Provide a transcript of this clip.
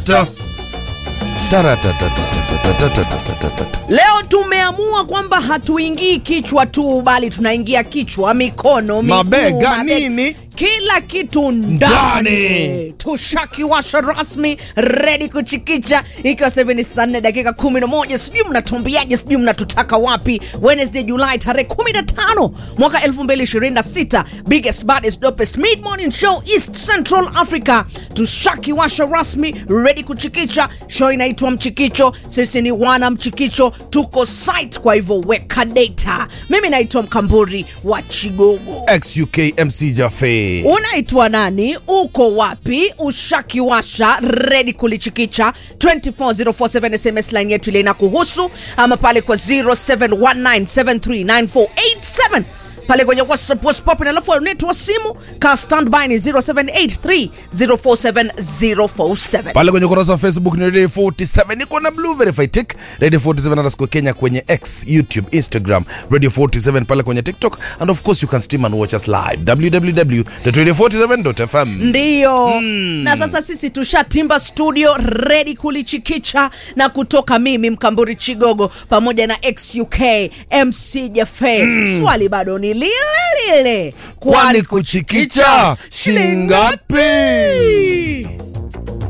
Taratata. Taratatatatatatatatatatata. Leo tumeamua kwamba hatuingii kichwa tu, bali tunaingia kichwa, mikono, miguu, Mabega, mabe- nini? kila kitu ndani. Ndani. Tushakiwasha rasmi, redi kuchikicha, ikiwa sasa hivi ni saa nne dakika 11. Sijui mnatumbiaje, sijui mnatutaka wapi. Wednesday Julai tarehe 15 mwaka 2026, biggest baddest dopest mid morning show East Central Africa. Tushakiwasha rasmi, redi kuchikicha. Show inaitwa Mchikicho, sisi ni wana Mchikicho, tuko site, kwa hivyo weka data. Mimi naitwa Mkamburi wa Chigogo. XUK MC Jafe. Unaitwa nani? Uko wapi? Ushakiwasha redi kulichikicha 24047 SMS line yetu ile inakuhusu, ama pale kwa 0719739487 pale kwenye WhatsApp WhatsApp, na alafu netu wa simu ka standby ni 0783047047. pale kwenye ukurasa wa facebook ni radio 47 niko na blue verify tick radio 47 underscore kenya kwenye x youtube instagram radio 47 pale kwenye tiktok and of course you can stream and watch us live www.radio47.fm ndiyo na sasa sisi tushatimba studio redi kulichikicha na kutoka mimi mkamburi chigogo pamoja na xuk mc jafe swali bado ni lile lile kwani kuchikicha shingapi